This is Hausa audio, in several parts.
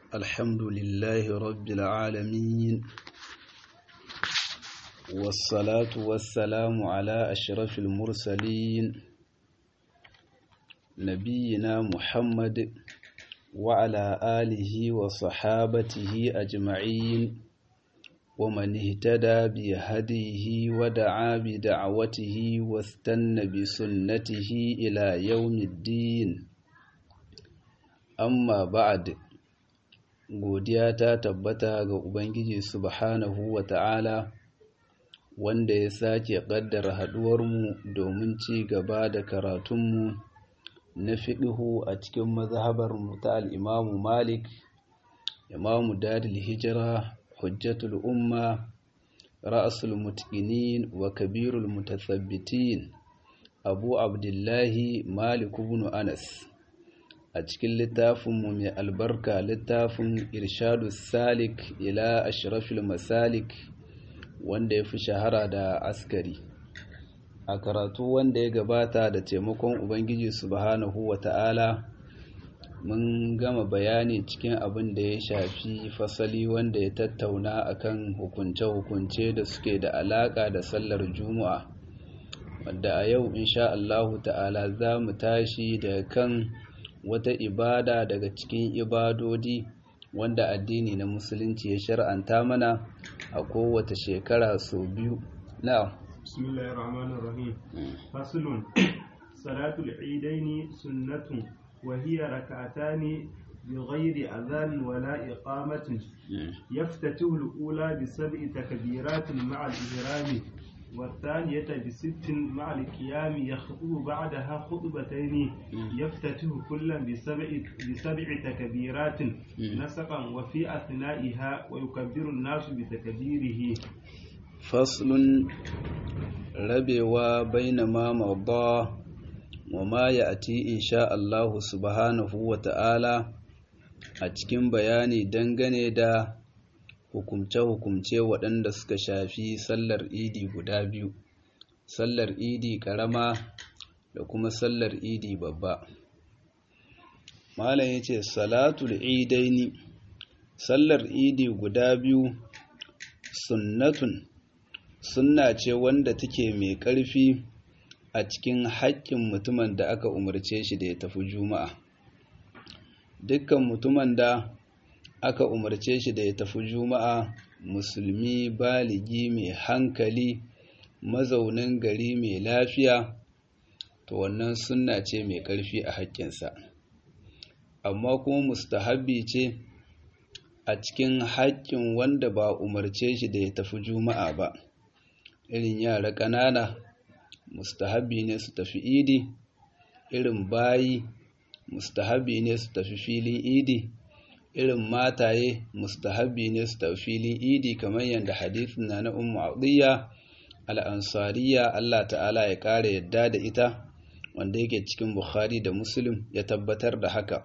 الحمد لله رب العالمين والصلاة والسلام على أشرف المرسلين نبينا محمد وعلى آله وصحابته أجمعين ومن اهتدى بهديه ودعا بدعوته واستنى بسنته إلى يوم الدين amma ba'ad godiya ta tabbata ga ubangiji subhanahu wa ta'ala wanda ya sake ƙaddara haɗuwarmu domin ci gaba da karatunmu na fiɗihu a cikin mazhabarmu ta al'imamu malik imamu dadil hijira hujjatul umma ra'asul mutqinin wa kabirul mutasabbitin abu abdullahi malik ibn anas a cikin littafinmu mai albarka littafin irshadu salik ila ashrafil masalik wanda ya fi shahara da askari a karatu wanda ya gabata da taimakon ubangiji subhanahu wa ta'ala mun gama bayani cikin abin da ya shafi fasali wanda ya tattauna akan hukunce-hukunce da suke da alaka da sallar juma'a wadda a yau insha Allahu ta'ala za mu tashi daga kan wata ibada daga cikin ibadodi wanda addini na musulunci ya shar'anta mana a kowace shekara sau biyu na bismillahir rahmanir rahim faslun salatul idaini sunnatun wa hiya rak'atani بغير أذان ولا إقامة يفتتح الأولى بسبع تكبيرات مع الإحرام والثانية بست مع القيام يخطب بعدها خطبتين يفتتح كلا بسبع, بسبع تكبيرات نسقا وفي أثنائها ويكبر الناس بتكبيره فصل ربوا بين ما مضى وما يأتي إن شاء الله سبحانه وتعالى أتكين بياني دنغني دا hukumce-hukumce waɗanda suka shafi sallar idi guda biyu sallar idi ƙarama da kuma sallar idi babba malam ya ce salatul idaini sallar idi guda biyu sunnatun sunna ce wanda take mai ƙarfi a cikin haƙƙin mutumin da aka umarce shi da ya tafi juma'a dukkan mutumin da aka umarce shi da ya tafi juma'a musulmi baligi mai hankali mazaunin gari mai lafiya to wannan sunna ce mai ƙarfi a haƙƙinsa amma kuma mustahabbi ce a cikin haƙƙin wanda ba umarce shi da ya tafi juma'a ba irin yara ƙanana mustahabbi ne su tafi idi irin bayi mustahabbi ne su tafi filin idi irin mataye mustahabbi ne su tafi filin idi kamar yadda hadithin na na ummu adiyya al'ansariya Allah ta'ala ya ƙara yadda da ita wanda yake cikin bukhari da muslim ya tabbatar da haka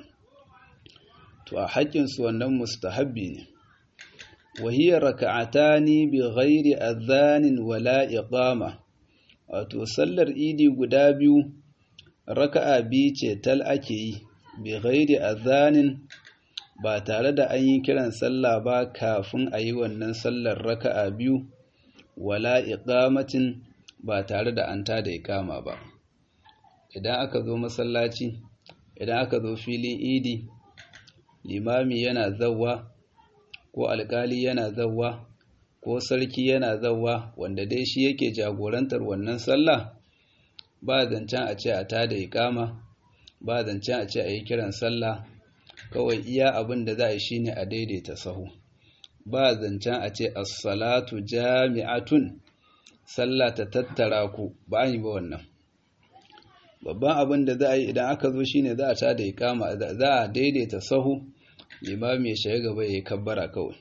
to a haƙƙinsu wannan mustahabbi ne wahiyar raka'atani bi ghairi adhanin wala iqama wato sallar idi guda biyu raka'a biyu ce tal ake yi bi ghairi adhanin ba tare da an yi kiran sallah ba kafin a yi wannan sallar raka'a biyu wala iqamatin ba tare da an tada iqama ba idan aka zo masallaci idan aka zo filin idi limami yana zawwa ko alkali yana zawwa ko sarki yana zawwa wanda dai shi yake jagorantar wannan sallah ba zancen a ce a tada iqama ba zancen a ce a yi kiran sallah kawai iya abin da za a yi shine a daidaita sahu ba zancen a ce as-salatu jami'atun sallah ta tattara ku ba yi ba wannan babban abin da za a yi idan aka zo shine za a ta da ikama za a daidaita sahu limami ya shiga gaba ya kabbara kawai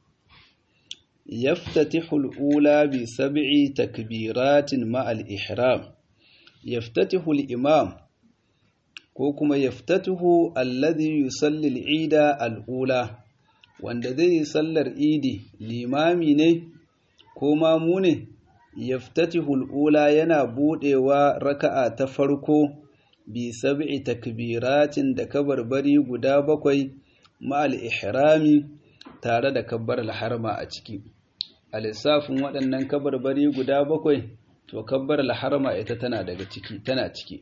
yaftatihu al-ula bi sab'i takbiratin ma al-ihram yaftatihu al-imam ko kuma yaftatuhu alladhi yusalli al-ida al-ula wanda zai yi sallar idi limami ne ko mamu ne yaftatihu al-ula yana budewa raka'a ta farko bi sab'i takbiratin da kabarbari guda bakwai ma'al ihrami tare da kabbar harma a ciki a lissafin waɗannan kabarbari guda bakwai to kabbar harma ita tana daga ciki tana ciki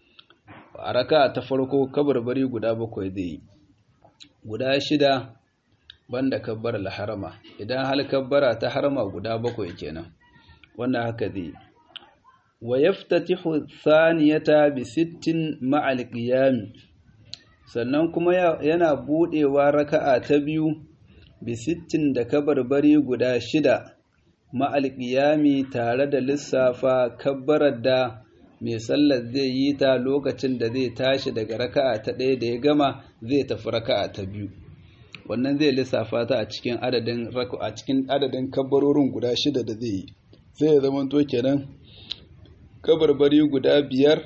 a raka ta farko kabarbari guda bakwai zai yi guda shida banda kabbar harma idan hal kabbara ta harma guda bakwai kenan wannan haka zai yi wa yaftatihu thaniyata bi sittin ma'al qiyam sannan kuma yana budewa raka'a ta biyu bi sittin da kabarbari guda shida ma'al qiyami tare da lissafa kabbarar da mai sallar zai yi ta lokacin da zai tashi daga raka'a ta ɗaya da ya gama zai tafi raka'a ta biyu wannan zai lissafa ta a cikin adadin a cikin adadin kabbarorin guda shida da zai yi sai ya zama to kenan kabarbari guda biyar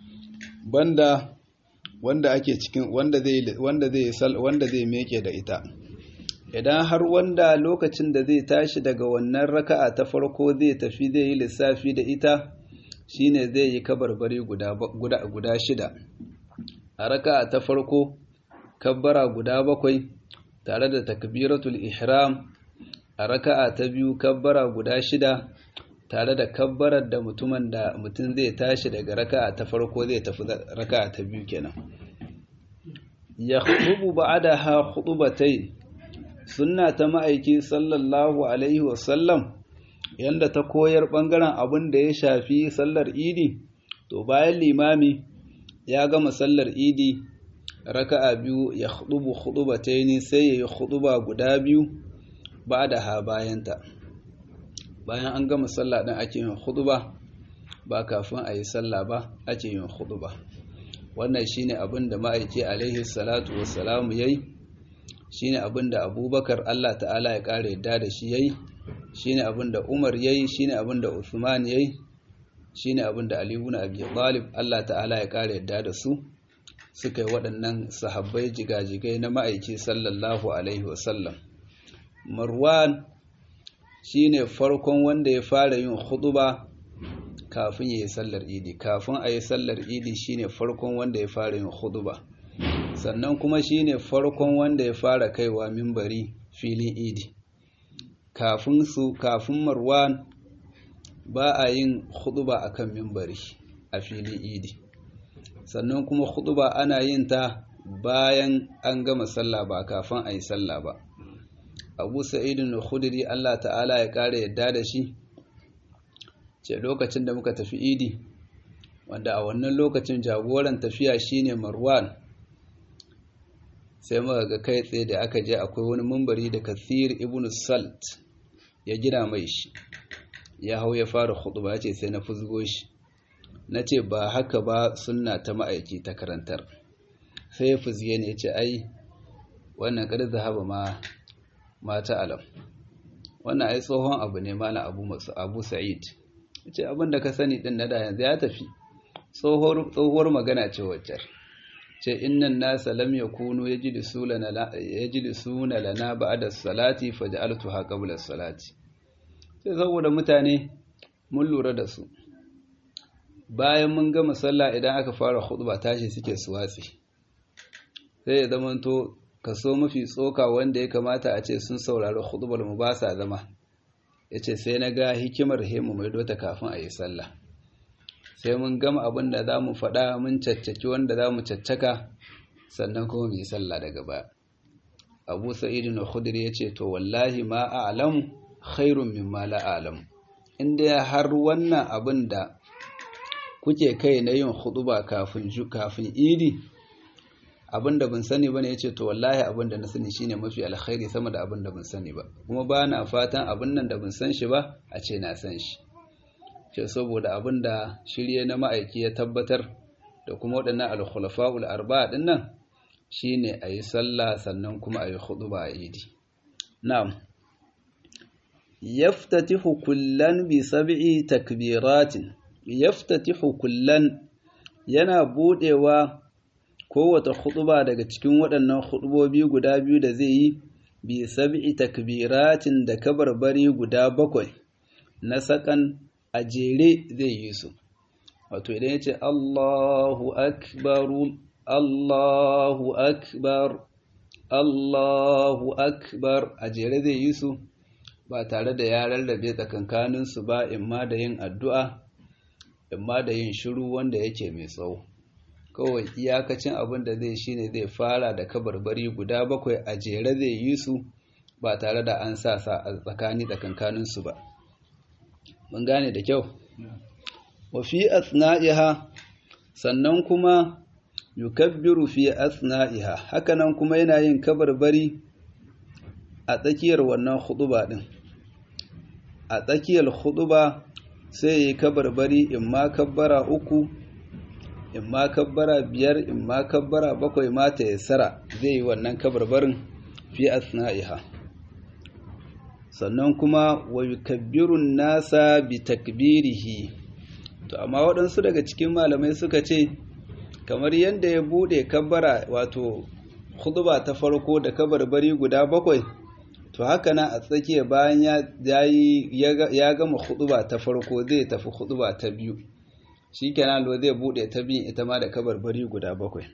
banda wanda ake cikin wanda zai wanda zai sal wanda zai meke da ita idan har wanda lokacin da zai tashi daga wannan raka'a ta farko zai tafi zai yi lissafi da ita shine zai yi kabarbari guda guda guda shida a raka'a ta farko kabbara guda bakwai tare da takbiratul ihram a raka'a ta biyu kabbara guda shida tare da kabbarar da mutumin da mutum zai tashi daga raka'a ta farko zai tafi raka'a ta biyu kenan ya khutubu ba'daha khutubatai sunna ta ma'aiki sallallahu alaihi wasallam yanda ta koyar bangaren abin da ya shafi sallar idi to bayan limami ya gama sallar idi raka'a biyu ya khutubu khutubataini sai ya yi khutuba guda biyu ba'daha bayanta bayan an gama sallah din ake yin khutba ba kafin a yi sallah ba ake yin khutba wannan shine abin da ma'aiki alaihi salatu wassalamu yayi shine abin da abubakar Allah ta'ala ya kare yadda da shi yayi shine abin da umar yayi shine abin da uthman yayi shine abin da ali ibn abi talib Allah ta'ala ya kare yadda da su suka yi waɗannan sahabbai jigajigai na ma'aiki sallallahu alaihi wasallam marwan shine farkon wanda ya fara yin huɗuba kafin ya yi sallar idi kafin a yi sallar idi shine farkon wanda ya fara yin huɗuba sannan kuma shine farkon wanda ya fara kaiwa mimbari filin idi kafin su kafin marwan ba a yin huɗuba akan mimbari a filin idi sannan kuma huɗuba ana yin ta bayan an gama sallah ba kafin a yi sallah ba abu sa'idun khudri Allah ta'ala ya kare yadda da shi ce lokacin da muka tafi idi wanda a wannan lokacin jagoran tafiya shine marwan sai muka ga kai tsaye da aka je akwai wani mumbari da kathir ibn salt ya gina mai shi ya hau ya fara khutba ce sai na fuzgo shi na ce ba haka ba sunna ta ma'aiki ta karantar sai ya fuzge ne ya ce ai wannan kada zahaba ma mata alam wannan ai tsohon abu ne malam abu masu abu sa'id ce abin da ka sani din na da yanzu ya tafi tsohuwar magana ce waccar ce innan nasa lam yakunu yajlisuna lana ba'da salati faj'altuha qabla salati sai saboda mutane mun lura da su bayan mun gama sallah idan aka fara khutba tashi suke suwatsi sai ya zamanto kaso mafi tsoka wanda ya kamata a ce sun saurari khutbar mu ba sa zama yace sai na ga hikimar hemu mai dota kafin a yi sallah sai mun gama abin da za mu faɗa mun caccaki wanda za mu caccaka sannan kuma mu yi sallah daga baya abu sa'id na khudri ya ce to wallahi ma a'lamu khairun mimma la a'lamu inda har wannan abin da kuke kai na yin huɗuba kafin kafin idi abin da ban sani bane yace to wallahi abin da na sani shine mafi alkhairi sama da abin da ban sani ba kuma ba na fatan abin nan da ban san shi ba a ce na san shi ce saboda abin da shirye na ma'aiki ya tabbatar da kuma waɗannan alkhulafa'ul arba'a din nan shine ayi sallah sannan kuma ayi khutba a idi na'am yaftatihu kullan bi sab'i takbiratin yaftatihu kullan yana budewa kowace khutba daga cikin waɗannan khutbobi guda biyu da zai yi bi sab'i takbiratin da kabarbari guda bakwai na sakan a jere zai yi su wato idan ya ce Allahu akbar Allahu akbar Allahu akbar a jere zai yi su ba tare da ya rarrabe tsakankaninsu ba imma da yin addu'a imma da yin shiru wanda yake mai tsawo kawai iyakacin abin da zai shine zai fara da kabarbari guda bakwai a jere zai yi su ba tare da an sa sa a tsakani tsakankaninsu ba mun gane da kyau wa fi asna'iha sannan kuma yukabbiru fi asna'iha hakanan kuma yana yin kabarbari a tsakiyar wannan huduba din a tsakiyar huduba sai yi kabarbari in ma kabbara uku in ma kabbara biyar in ma kabbara bakwai mata ya sara zai yi wannan kabarbarin fi asna'iha sannan kuma wa yukabbirun nasa bi takbirihi to amma waɗansu daga cikin malamai suka ce kamar yadda ya buɗe kabbara wato khutba ta farko da kabarbari guda bakwai to haka nan a tsakiya bayan ya gama khutba ta farko zai tafi khutba ta biyu shikenan lo zai buɗe ta biyu ita ma da kabarbari guda bakwai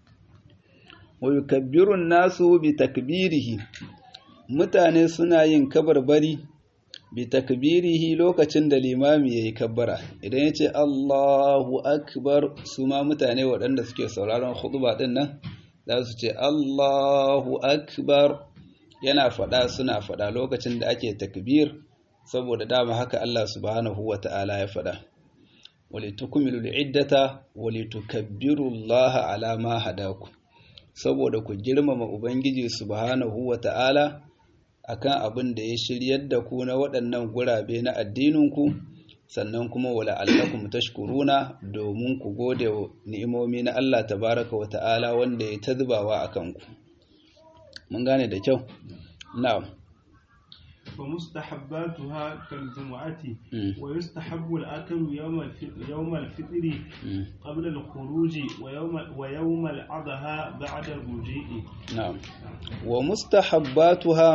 wa yukabbirun nasu bi takbirihi mutane suna yin kabarbari bi takbirihi lokacin da limami yayi kabbara idan yace Allahu akbar su ma mutane waɗanda suke sauraron khutba din nan za su ce Allahu akbar yana faɗa suna faɗa lokacin da ake takbir saboda dama haka Allah subhanahu wata'ala ya faɗa walitukmilu al'iddata walitukabbiru Allah ala ma hadaku saboda ku girmama ubangiji subhanahu wata'ala akan abin da ya shiryar da ku na waɗannan gurabe na addininku sannan kuma wala allakum tashkuruna domin ku gode wa ni'imomi na Allah tabaraka wa ta'ala wanda ya ta zubawa a kanku mun gane da kyau na'am ومستحباتها كالجمعة ويستحب الأكل يوم الفطر يوم الفطر قبل الخروج ويوم ويوم الأضحى بعد الرجوع نعم ومستحباتها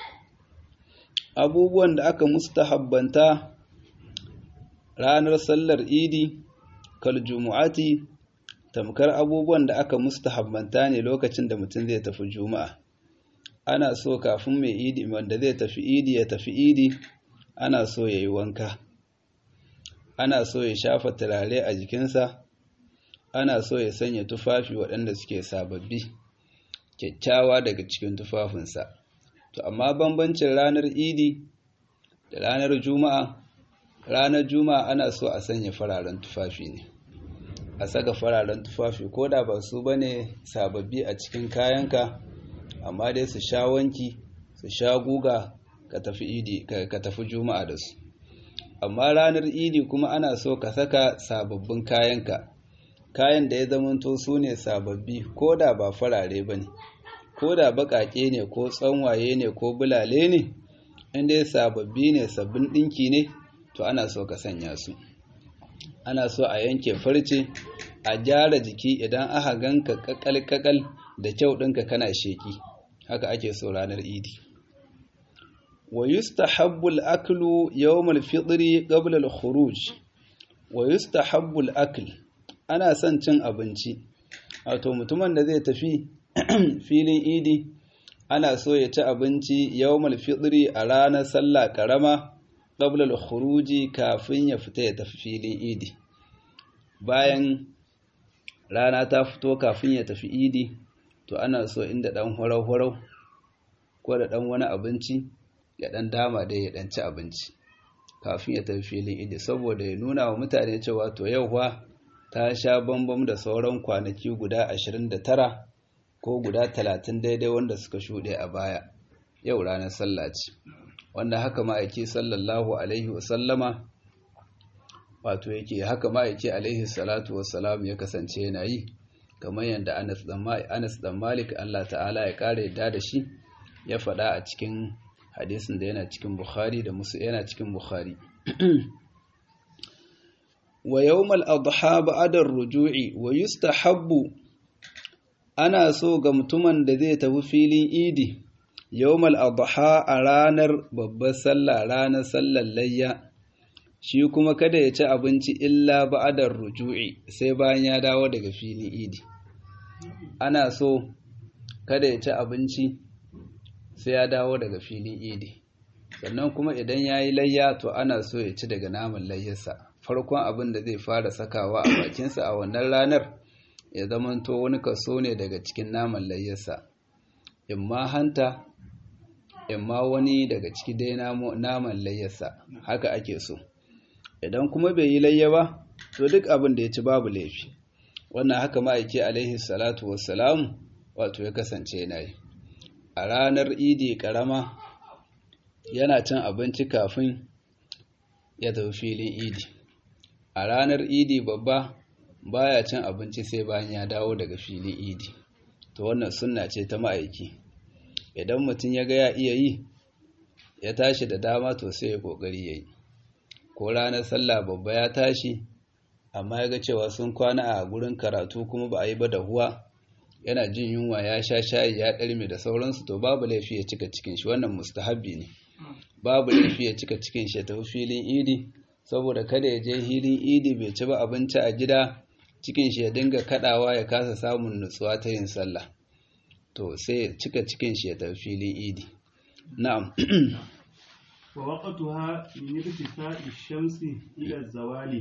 abubuwan da aka mustahabbanta ranar sallar idi kal jumu'ati tamkar abubuwan da aka mustahabbanta ne lokacin da mutum zai tafi juma'a ana so kafin mai idi wanda zai tafi idi ya tafi idi ana so ya yi wanka ana so ya shafa turare a jikinsa ana so ya sanya tufafi waɗanda suke sababbi kyakkyawa daga cikin tufafinsa to amma bambancin ranar idi da ranar juma'a ranar juma'a ana so a sanya fararen tufafi ne a saka fararen tufafi ko da ba su bane sababbi a cikin kayanka amma dai su sha wanki su sha guga ka tafi idi ka tafi juma'a da su amma ranar idi kuma ana so ka saka sababbin kayanka kayan da ya zamanto su ne sababbi ko da ba farare ba ne ko da baƙaƙe ne ko tsanwaye ne ko bulale ne inda ya sababbi ne sabbin ɗinki ne to ana so ka sanya su ana so a yanke farce a gyara jiki idan aka ganka kakal-kakal da kyau ɗinka kana sheki haka ake so ranar idi wa yustahabbu al-aklu yawm al-fitr qabla al-khuruj wa yustahabbu al-akl ana son cin abinci wato mutumin da zai tafi filin idi ana so ya ci abinci yawmal fitri a ranar sallah karama qabla al-khuruji kafin ya fita ya tafi filin idi bayan rana ta fito kafin ya tafi idi to ana so inda dan horau-horau ko da dan wani abinci ya dan dama dai ya dan ci abinci kafin ya tafi filin idi saboda ya nuna wa mutane cewa to yau fa ta sha bambam da sauran kwanaki guda 29 ko guda 30 daidai wanda suka shuɗe a baya yau ranar sallah ce wanda haka ma'aiki sallallahu alaihi wasallama wato yake haka ma'aiki alaihi salatu wassalam ya kasance yana yi kamar yadda Anas dan Malik Allah ta'ala ya kare yadda da shi ya faɗa a cikin hadisin da yana cikin Bukhari da musu yana cikin Bukhari wa yawmal adha ba'da ar-ruju'i wa yustahabbu ana so ga mutumin da zai tafi filin idi yawmal adha a ranar babbar sallah ranar sallar layya shi kuma kada ya ci abinci illa ba'da ar-ruju'i sai bayan ya dawo daga filin idi ana so kada ya ci abinci sai ya dawo daga filin idi sannan kuma idan ya yi layya to ana so ya ci daga naman layyarsa farkon abin da zai fara sakawa a bakinsa a wannan ranar ya zamanto wani kaso ne daga cikin naman layyarsa imma hanta imma wani daga ciki dai naman layyarsa haka ake so idan kuma bai yi layya ba to duk abin da ya ci babu laifi wannan haka ma'aiki alaihi salatu wassalamu wato ya kasance yana yi a ranar idi karama yana cin abinci kafin ya tafi filin idi a ranar idi babba baya cin abinci sai bayan ya dawo daga filin idi to wannan sunna ce ta ma'aiki idan mutum ya ga ya iya yi ya tashi da dama to sai ya kokari ya yi ko ranar sallah babba ya tashi amma ya ga cewa sun kwana a gurin karatu kuma ba a yi ba da huwa yana jin yunwa ya sha shayi ya ɗarme da sauransu to babu laifi ya cika cikin shi wannan mustahabbi ne babu laifi ya cika cikin shi ya tafi filin idi saboda kada ya je filin idi bai ci ba abinci a gida cikin shi ya dinga kadawa ya kasa samun nutsuwa ta yin sallah to sai ya cika cikin shi ya tafi filin idi na'am wa waqtuha min irtifa'i shamsi ila zawali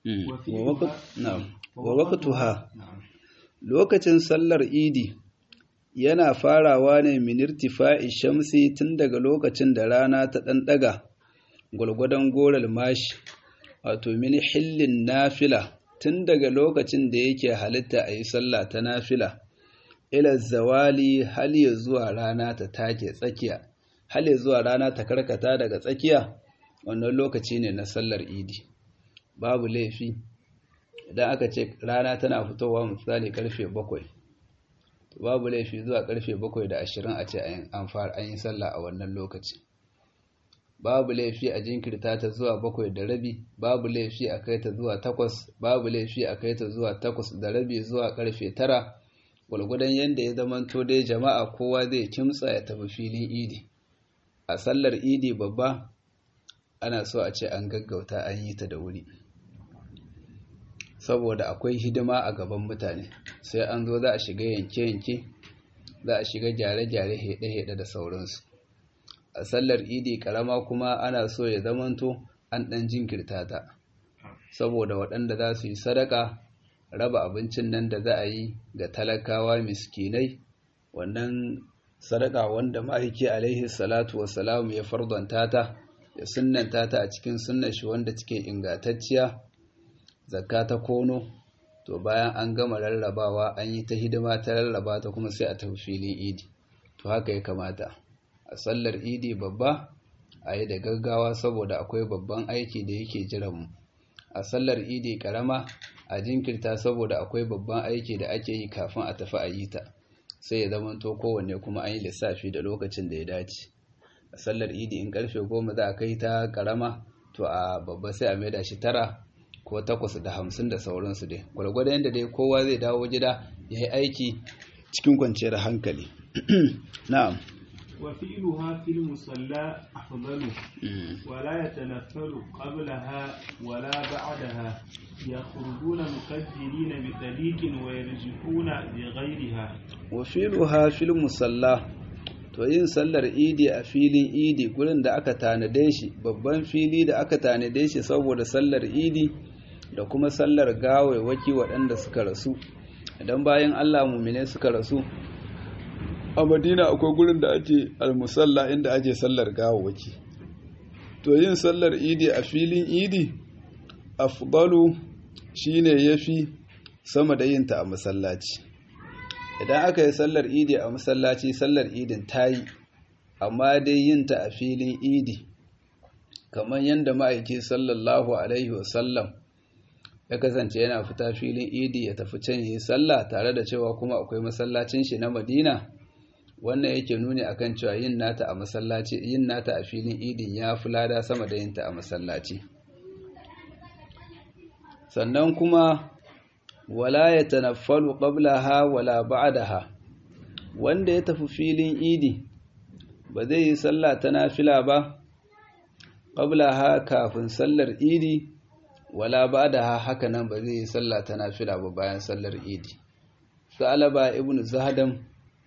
wa waqtuha lokacin sallar idi yana farawa ne min irtifa'i shamsi tun daga lokacin da rana ta dan daga gwargwadon goral mashi wato min hillin nafila tun daga lokacin da yake halitta a yi sallah ta nafila ila zawali hal ya zuwa rana ta take tsakiya hal ya zuwa rana ta karkata daga tsakiya wannan lokaci ne na sallar idi babu laifi idan aka ce rana tana fitowa misali karfe bakwai babu laifi zuwa karfe bakwai da ashirin a ce an fara an yi sallah a wannan lokaci babu laifi a jinkirta ta zuwa bakwai da rabi babu laifi a kai ta zuwa takwas babu laifi a kai ta zuwa takwas da rabi zuwa karfe tara gwalgwadon yadda ya zamanto dai jama'a kowa zai kimtsa ya tafi filin idi a sallar idi babba ana so a ce an gaggauta an yi ta da wuri saboda akwai hidima a gaban mutane sai an zo za a shiga yanke-yanke za a shiga gyare-gyare heɗe-heɗe da sauransu a sallar idi karama kuma ana so ya zamanto an ɗan jinkirta ta saboda waɗanda za su yi sadaka raba abincin nan da za a yi ga talakawa miskinai wannan sadaka wanda ma'aiki alaihi salatu wassalamu ya fardanta ta ya sunnanta ta a cikin sunnar shi wanda take ingantacciya zakka ta kono to bayan an gama rarrabawa an yi ta hidima ta rarraba ta kuma sai a tafi filin idi to haka ya kamata a sallar idi babba a yi da gaggawa saboda akwai babban aiki da yake jiranmu a sallar idi karama a jinkirta saboda akwai babban aiki da ake yi kafin a tafi a yi ta sai ya zamanto kowanne kuma an yi lissafi da lokacin da ya dace a sallar idi in karfe goma za a kai ta karama to a babba sai a maida shi tara ko takwas da hamsin da sauransu dai gwargwado yadda dai kowa zai dawo gida ya yi aiki cikin kwanciyar hankali na'am وفعلها في المصلى أفضل ولا يتنفل قبلها ولا بعدها يخرجون مكجلين بطريق ويرجعون بغيرها وفعلها في المصلى to yin sallar idi a filin idi gurin da aka tanade shi babban fili da aka tanade shi saboda sallar idi da kuma sallar gawaiwaki waɗanda suka rasu idan bayan allah mumine suka rasu a madina akwai gurin da ake almusalla inda ake sallar gawawaki to yin sallar idi a filin idi afdalu shine yafi sama da yinta a masallaci idan aka yi sallar idi a masallaci sallar idin tayi amma dai yinta a filin idi kamar yadda ma'aiki sallallahu alaihi wasallam ya kasance yana fita filin idi ya tafi can yi sallah tare da cewa kuma akwai masallacin shi na madina wannan yake nuni akan cewa yin nata a masallaci yin nata a filin idin ya fi lada sama da yinta a masallaci sannan kuma wala ya tanaffalu qablaha wala ba'daha wanda ya tafi filin idi ba zai yi sallah ta nafila ba qablaha kafin sallar idi wala ba'daha haka nan ba zai yi sallah ta nafila ba bayan sallar idi sa'alaba ibnu zahdam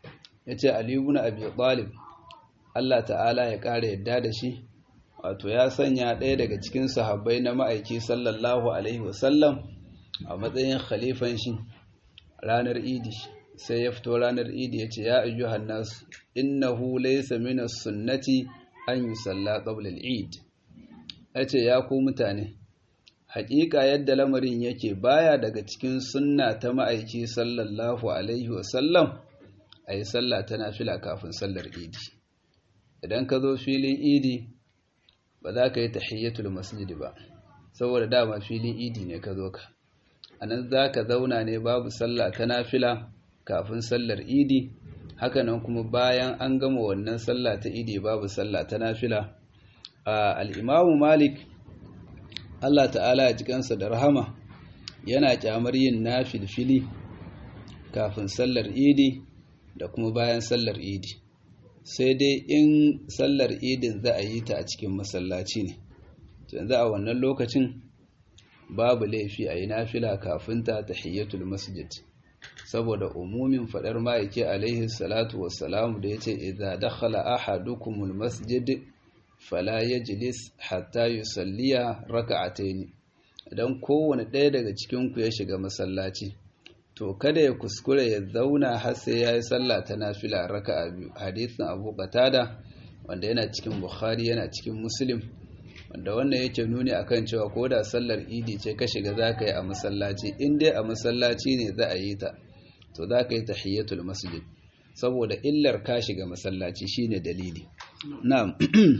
yace Ali ibn Abi Talib Allah ta'ala ya ƙara yadda da shi wato ya sanya ɗaya daga cikin sahabbai na ma'aiki sallallahu alaihi wasallam a matsayin khalifan shi ranar idi sai ya fito ranar idi ya ce ya ayyuhan nas innahu laysa min as-sunnati an yusalla qabla al-eid yace ya ku mutane haƙiƙa yadda lamarin yake baya daga cikin sunna ta ma'aiki sallallahu alaihi wasallam ayi sallah ta nafila kafin sallar idi idan ka zo filin idi ba za ka yi tahiyyatul masjid ba saboda dama filin idi ne ka zo ka anan za ka zauna ne babu sallah ta nafila kafin sallar idi hakanan kuma bayan an gama wannan sallah ta idi babu sallah ta nafila al'imamu malik allah ta'ala ya jikansa da rahama yana kyamar yin nafilfili kafin sallar idi da kuma bayan sallar idi sai dai in sallar idin za a yi ta a cikin masallaci ne yanzu a wannan lokacin babu laifi a yi nafila kafin ta tahiyyatul masjid saboda umumin fadar ma'aiki alaihi salatu wassalamu da yace idza dakhala ahadukumul masjid fala yajlis hatta yusalliya raka'atayn idan kowane ɗaya daga cikin ku ya shiga masallaci to kada ya kuskure ya zauna har sai yayi sallah ta nafila raka'a biyu hadisin Abu Qatada wanda yana cikin Bukhari yana cikin Muslim wanda wannan yake nuni akan cewa ko da sallar idi ce ka shiga za ka yi a masallaci in dai a masallaci ne za a yi ta to za ka yi tahiyyatul masjid saboda illar ka shiga masallaci shine dalili na'am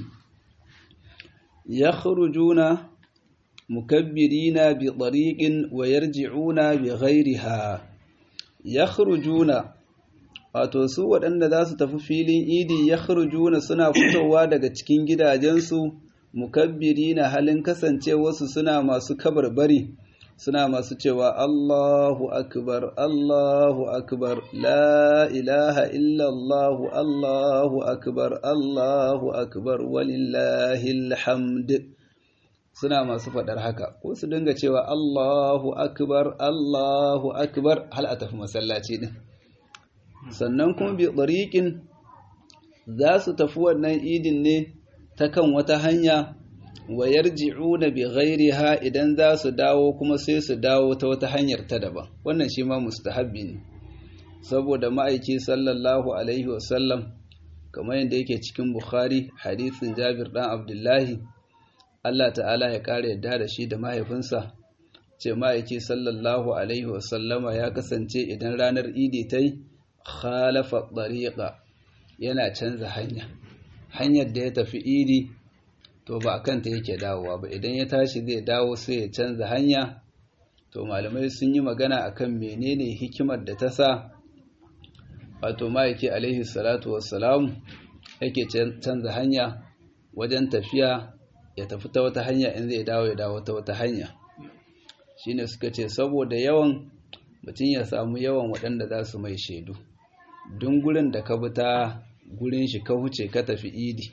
yakhrujuna mukabbirina bi tariqin wa yarji'una bi ghayriha yakhrujuna wato su waɗanda za su tafi filin idi yakhrujuna suna fitowa daga cikin gidajensu mukabbiri na halin kasancewarsu suna masu kabarbari suna masu cewa Allahu akbar Allahu akbar la ilaha illallahu Allahu akbar Allahu akbar walillahil hamd suna masu faɗar haka ko su dinga cewa Allahu akbar Allahu akbar hal a tafi masallaci din sannan kuma bi tsariƙin za su tafi wannan idin ne ta kan wata hanya wa yarji'una bi ghairiha idan za su dawo kuma sai su dawo ta wata hanyar ta daban wannan shi ma mustahabbi ne saboda ma'aiki sallallahu alaihi wasallam kamar yadda yake cikin bukhari hadisin jabir dan abdullahi Allah ta'ala ya kare yadda da shi da mahaifinsa ce ma'aiki sallallahu alaihi wasallama ya kasance idan ranar idi ta yi khalafa ɗariƙa yana canza hanya hanyar da ya tafi idi to ba a kanta yake dawowa ba idan ya tashi zai dawo sai ya canza hanya to malamai sun yi magana akan menene hikimar da ta sa wato ma'aiki alaihi salatu wassalamu yake canza hanya wajen tafiya ya tafi ta wata hanya in zai dawo ya dawo ta wata hanya shine suka ce saboda yawan mutum ya samu yawan waɗanda za su mai shaidu dun gurin da ka bi ta gurin shi ka huce ka tafi idi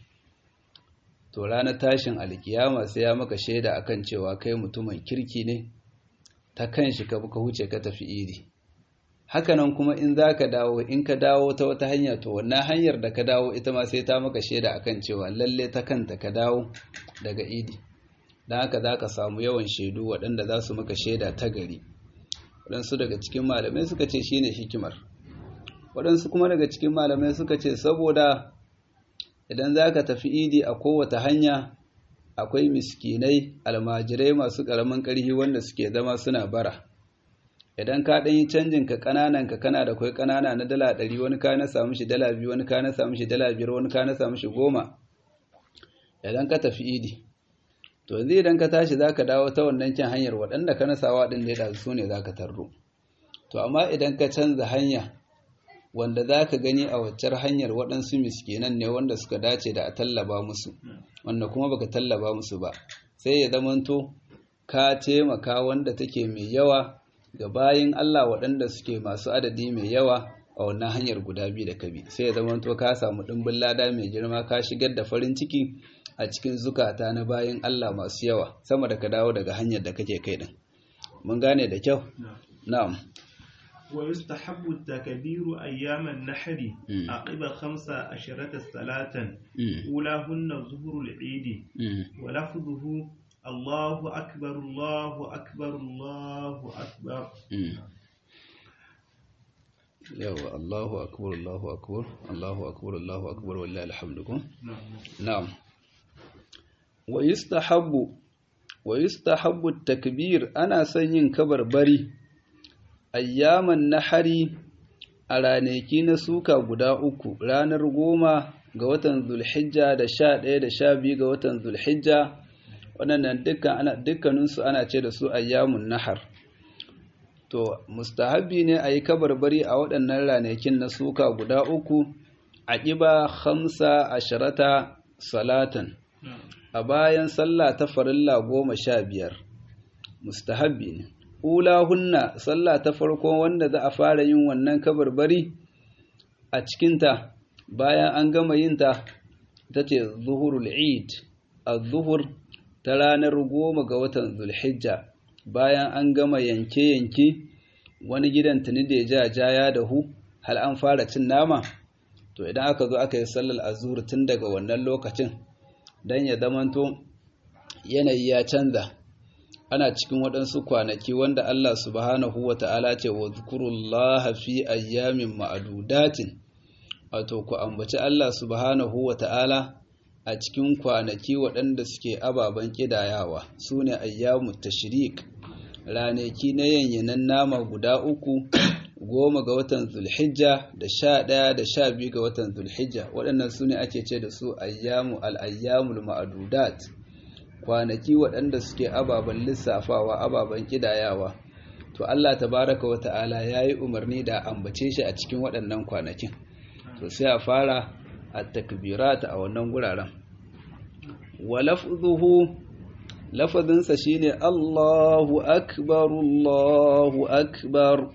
to ranar tashin alkiyama sai ya maka shaida akan cewa kai mutumin kirki ne ta kan shi ka ka huce ka tafi idi hakanan kuma in za ka dawo in ka dawo ta wata hanya to wannan hanyar da ka dawo ita ma sai ta maka shaida akan cewa lalle ta kanta ka dawo daga idi don haka za ka samu yawan shaidu waɗanda za su maka shaida ta gari waɗansu daga cikin malamai suka ce shine hikimar waɗansu kuma daga cikin malamai suka ce saboda idan za ka tafi idi a kowace hanya akwai miskinai almajirai masu ƙaramin ƙarfi wanda suke zama suna bara idan ka ɗan yi canjin ka ƙananan ka kana da kwai ƙanana na dala ɗari wani ka na samu shi dala biyu wani ka na samu shi dala biyar wani ka na samu shi goma idan ka tafi idi to yanzu idan ka tashi za ka dawo ta wannan kin hanyar waɗanda ka nasawa ɗin da ya su ne za ka tarro to amma idan ka canza hanya wanda za ka gani a waccar hanyar waɗansu miskinan ne wanda suka dace da a tallaba musu wanda kuma baka tallaba musu ba sai ya zamanto ka taimaka wanda take mai yawa ga bayin Allah waɗanda suke masu adadi mai yawa a wannan hanyar guda biyu da kabi sai ya zamanto ka samu ɗimbin lada mai girma ka shigar da farin ciki a cikin zukata na bayin Allah masu yawa sama da ka dawo daga hanyar da kake kai din mun gane da kyau na'am ويستحب التكبير أيام النحر عقب خمس عشرة صلاة أولاهن ظهر العيد ولفظه الله أكبر الله أكبر الله أكبر yawa Allahu akbar Allahu akbar Allahu akbar Allahu akbar wallahi alhamdukum na'am wa yustahabbu wa yustahabbu takbir ana son yin kabarbari ayyaman nahari a ranaki na suka guda uku ranar goma ga watan zulhijja da sha ɗaya da sha biyu ga watan zulhijja waɗannan dukkaninsu ana ce da su ayyamun nahar to mustahabi ne a yi kabarbari a waɗannan ranakin na suka guda uku a ƙiba hamsa asharata salatan a bayan sallah ta farilla goma sha biyar mustahabi ne hunna sallah ta farko wanda za a fara yin wannan kabarbari a cikinta bayan an gama yinta ta ce zuhurul eid a zuhur ta ranar goma ga watan zulhijja bayan an gama yanke-yanke wani gidan tuni da ya ja ya dahu hal an fara cin nama to idan aka zo aka yi sallar azur tun daga wannan lokacin don ya zamanto yanayi ya canza ana cikin waɗansu kwanaki wanda Allah subhanahu wa ta'ala ce wa zukurullaha fi ayyamin ma'adudatin wato ku ambaci Allah subhanahu wa ta'ala a cikin kwanaki waɗanda suke ababen ƙidayawa su ne ayyamu tashrik ranaki na yanyanan nama guda uku goma ga watan zulhijja da sha ɗaya da sha biyu ga watan zulhijja waɗannan su ne ake ce da su ayyamu al'ayyamul ma'adudat kwanaki waɗanda suke ababen lissafawa ababen ƙidayawa to Allah tabaraka wa ta'ala ya yi umarni da ambace shi a cikin waɗannan kwanakin to sai a fara a takbirata a wannan guraren wa lafzuhu lafazinsa shine Allahu akbar Allahu akbar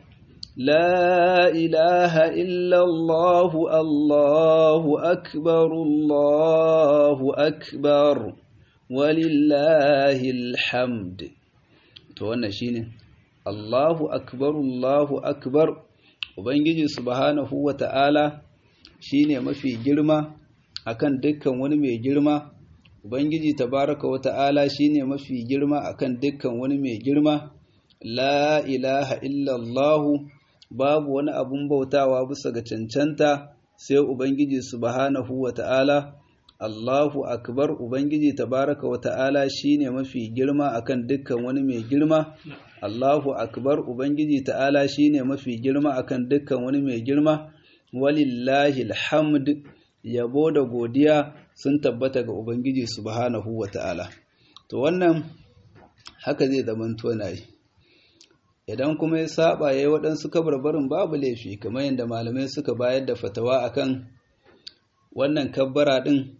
la ilaha illa Allah Allahu akbar Allahu akbar walillahi alhamd to wannan shine Allahu akbar Allahu akbar ubangiji subhanahu wata'ala shine mafi girma akan dukkan wani mai girma ubangiji tabaraka wata'ala shine mafi girma akan dukkan wani mai girma la ilaha illallah babu wani abun bautawa bisa ga cancanta sai ubangiji subhanahu wata'ala Allahu akbar ubangiji tabaraka wata'ala shine mafi girma akan dukkan wani mai girma Allahu akbar ubangiji ta'ala shine mafi girma akan dukkan wani mai girma walillahi alhamd yabo da godiya sun tabbata ga ubangiji subhanahu wata'ala to wannan haka zai zamanto nayi idan kuma ya saba yayi waɗansu kabarbarin babu laifi kamar yadda malamai suka bayar da fatawa akan wannan kabbara din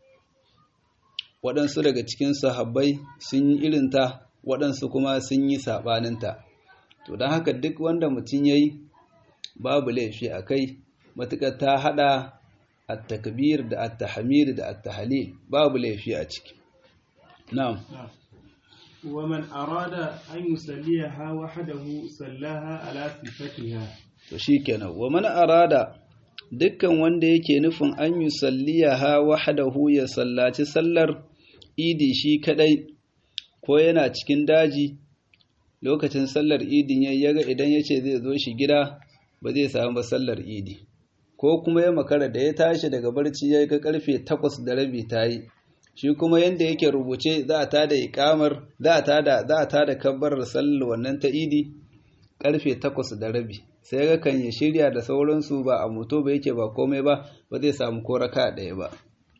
waɗansu daga cikin sahabbai sun yi irinta waɗansu kuma sun yi saɓaninta to don haka duk wanda mutum ya yi babu laifi a kai matuƙar ta haɗa at-takbir da at-tahmid da at-tahlil babu laifi a ciki na'am ومن أراد أن يصليها وحده صلاها على صفتها to shikenan wa man arada dukkan wanda yake nufin an yusalliyaha wahdahu ya sallaci sallar idi shi kadai ko yana cikin daji lokacin sallar idin ya yaga idan ya ce zai zo shi gida ba zai samu ba sallar idi ko kuma ya makara da ya tashi daga barci ya ga karfe takwas da rabi ta yi shi kuma yanda yake rubuce za a tada ikamar za a tada za a tada kabbarar sallar wannan ta idi karfe takwas da rabi sai ga kan ya shirya da sauransu ba a moto ba yake ba komai ba ba zai samu ko raka ɗaya ba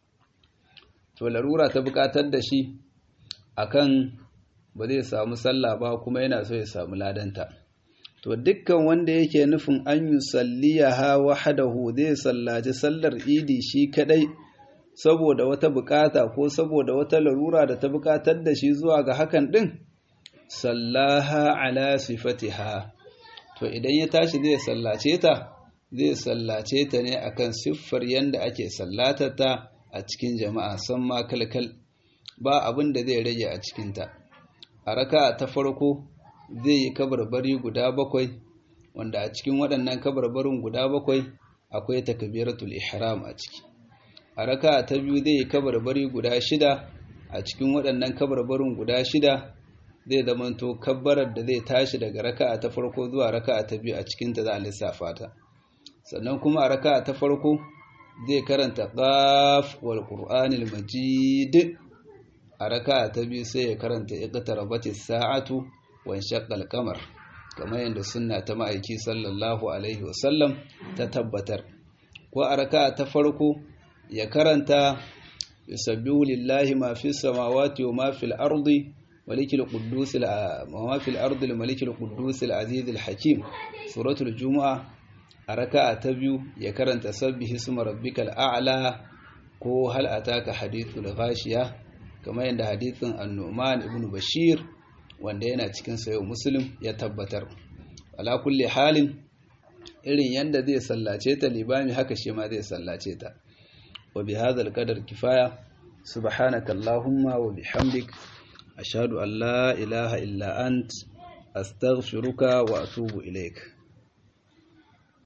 to larura ta buƙatar da shi akan ba zai samu sallah ba kuma yana so ya samu ladanta to dukkan wanda yake nufin an yi salliyaha wahadahu zai sallaci sallar idi shi kadai saboda wata bukata ko saboda wata larura da ta buƙatar da shi zuwa ga hakan din sallaha ala sifatiha to idan ya tashi zai sallace ta zai sallace ta ne akan siffar yanda ake sallatata a cikin jama'a san ma kalkal ba abin da zai rage a cikinta a raka ta farko zai yi kabarbari guda bakwai wanda a cikin waɗannan kabarbarin guda bakwai akwai takbiratul ihram a ciki a raka'a ta biyu zai yi kabarbari guda shida a cikin waɗannan kabarbarin guda shida zai zamanto kabbarar da zai tashi daga raka'a ta farko zuwa raka'a ta biyu a cikin ta za a lissafa ta sannan kuma a raka'a ta farko zai karanta qaf wal qur'anil majid a raka'a ta biyu sai ya karanta iqtarabatis sa'atu wa shaqqal qamar kamar yadda sunna ta ma'aiki sallallahu alaihi wasallam ta tabbatar ko a raka'a ta farko ya karanta yusabbihu lillahi ma fis samawati wa ma fil ardi malikil quddus ma fil ardi al malikil quddus al aziz al hakim suratul jumu'a a raka'a ta biyu ya karanta sabbihi isma rabbikal a'la ko hal ataka hadithul ghashiya kamar yadda hadithin an-nu'man ibn bashir wanda yana cikin sayo muslim ya tabbatar ala kulli halin irin yanda zai sallace ta libami haka shi ma zai sallace ta wa bi hadha qadar kifaya subhanaka allahumma wa bihamdik ashhadu an la ilaha illa ant astaghfiruka wa atubu ilaik